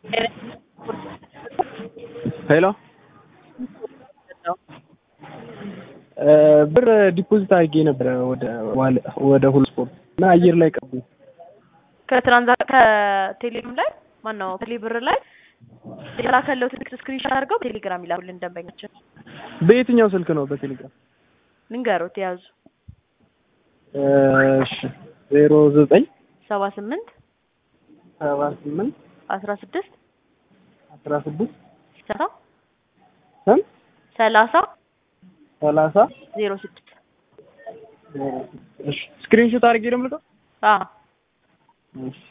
ሄሎ ብር ዲፖዚት አድርጌ ነበረ ወደ ወደ ሁሉ ስፖርት እና አየር ላይ ቀቡ። ከትራንዛ ከቴሌግራም ላይ ማን ነው ቴሌ ብር ላይ የተላከለው ትልቅ ስክሪንሾት አድርገው ቴሌግራም ይላኩልን ደንበኛችን። በየትኛው ስልክ ነው? በቴሌግራም ልንገሮት የያዙ እሺ ዜሮ ዘጠኝ ሰባ ስምንት ሰባ ስምንት አስራ ስድስት አስራ ስድስት ሰላሳ ስንት ሰላሳ ሰላሳ ዜሮ ስድስት እሺ ስክሪንሾት አድርጌ ነው የምልከው። አዎ እሺ